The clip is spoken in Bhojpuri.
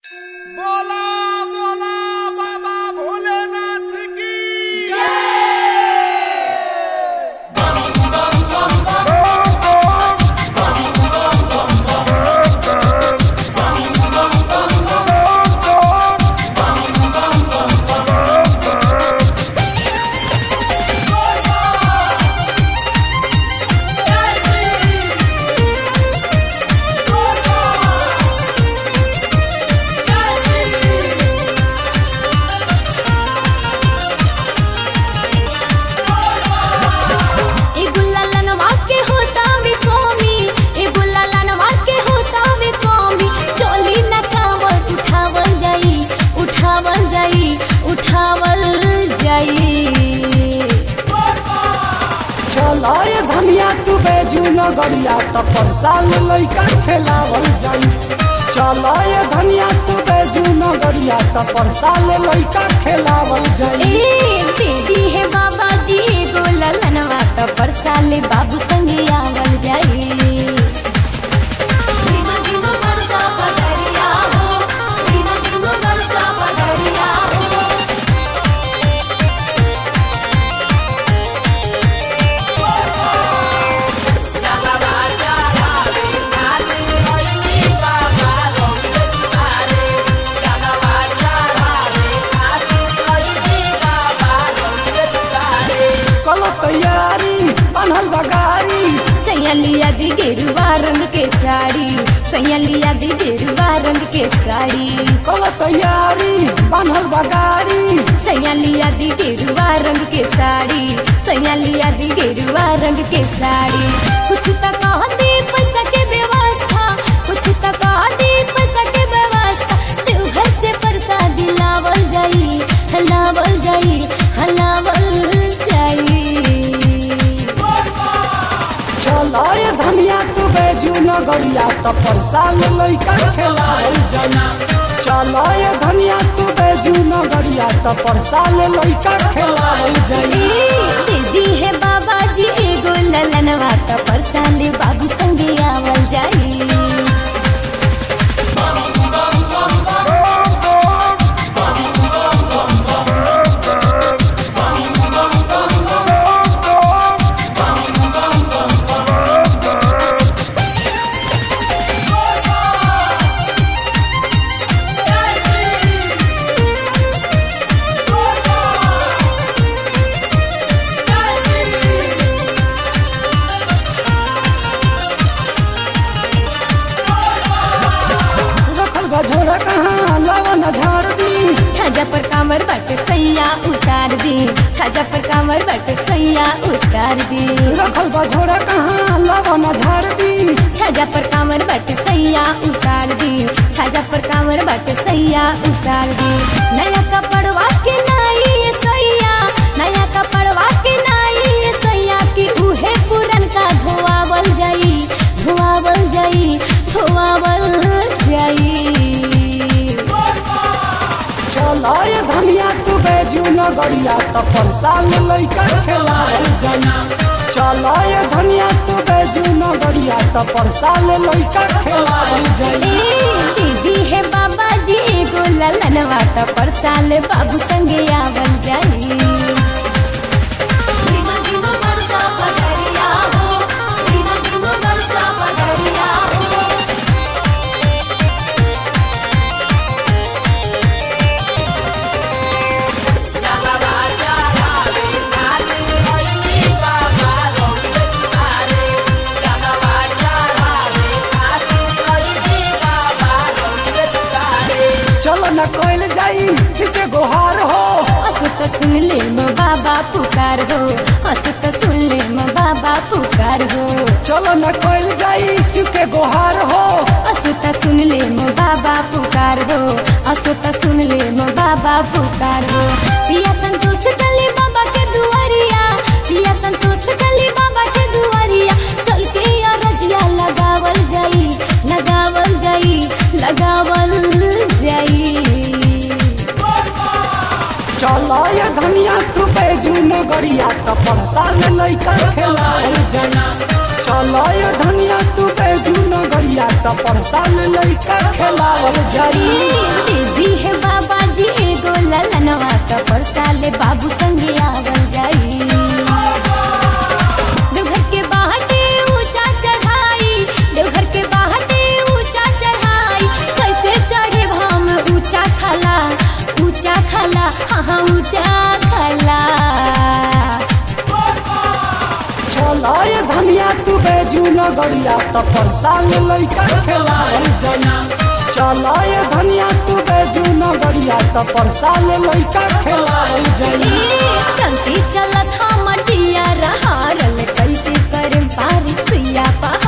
बोला बोला बाबा भोलेनाथ की ए गुल्लालनवा के होता वे कौमी ए गुल्लालनवा के होता वे कौमी चोली न कावल उठावल जाई उठावल जाई उठावल जाई चलाए धनिया तू बेजू नगरिया त परसाल लइका खेलावल जाई चलाए धनिया तू बेजू नगरिया त परसाल लइका खेलावल जाई ए दीदी है बाबा जी ए गुल्लालनवा तो परसाले बाबू संगे आवल जाई धीमा धीमा बरसा पदरिया हो धीमा धीमा बरसा पदरिया हो कल तैयारी बनल बगारी सैयलिया दी गेरुआ रंग के साड़ी सैयलिया दी गेरुआ रंग के साड़ी कल तैयारी बनल बगारी सैयलिया दी गेरुआ रंग के साड़ी सैयलिया दी गेरुआ रंग के साड़ी कुछ तक कहती पैसा के व्यवस्था कुछ तक कहती पैसा के व्यवस्था तू घर से प्रसाद लावल जाई हलावल जाई हलावल जाई चलाए धनिया तू बेजू नगरिया त परसाल लइका खेलावल जाई चलाए धनिया तू बेजू नगरिया त परसाल लइका खेलावल जाई ए, दीदी है बाबा जी एगो ललनवा त परसाले बाबू संगे आवल जाई रखल बा झोरा कहाँ लवन झाड़ दी छाजा पर कामर बट सैया उतार दी छाजा पर कामर बट सैया उतार दी रखल बा झोरा कहाँ लवन झाड़ दी छाजा पर कामर बट सैया उतार दी छाजा पर कामर बट सैया उतार दी नया कपड़वा के नाई ये सैया नया कपड़वा के नाई ये सैया की उहे पुरन का धोआवल जाई धोआवल जाई धोआवल जाई चलाए धनिया तू बेजू नगरिया त परसाल लइका खेलावल जाई चलाए धनिया तू बेजू नगरिया त परसाल लइका खेलावल जाई ए दीदी है बाबा जी एगो ललनवा त परसाल बाबू संगे आवल जाई धीमा धीमा बरसा पदरिया हो धीमा धीमा बरसा पदरिया हो चलो न कोइल जाई सीते गोहार हो असु त सुन ले म बाबा पुकार हो असु त सुन ले म बाबा पुकार हो चलो न कोइल जाई सीते गोहार हो असु त सुन ले म बाबा पुकार हो असु त सुन ले म बाबा पुकार हो पिया संतोष चले बाबा के दुआरिया पिया संतोष चले बाबा के दुआरिया चल के अरजिया लगावल जाई लगावल जाई लगावल जाई चलाए धनिया तू बेजू नगरिया त परसाल लइका खेलावल जाई चलाए धनिया तू बेजू नगरिया नगरिया त परसाल लइका खेलावल जाई दीदी है बाबा जी एगो ललनवा त परसाले बाबू संगे आवल जाई देवघर के बाहटे ऊंचा चढ़ाई देवघर के बाहटे ऊंचा चढ़ाई कैसे चढ़े हम ऊंचा खला ऊंचा खला हाँ हाँ ऊंचा खला चलाए धनिया तू बेजू नगरिया त परसाल लइका खेलावल जाई चलाए धनिया तू बेजू नगरिया त परसाल लइका खेलावल जाई ए, चलती चलत हम डिया रहा रल कैसे करम पारी सुइया पहाड़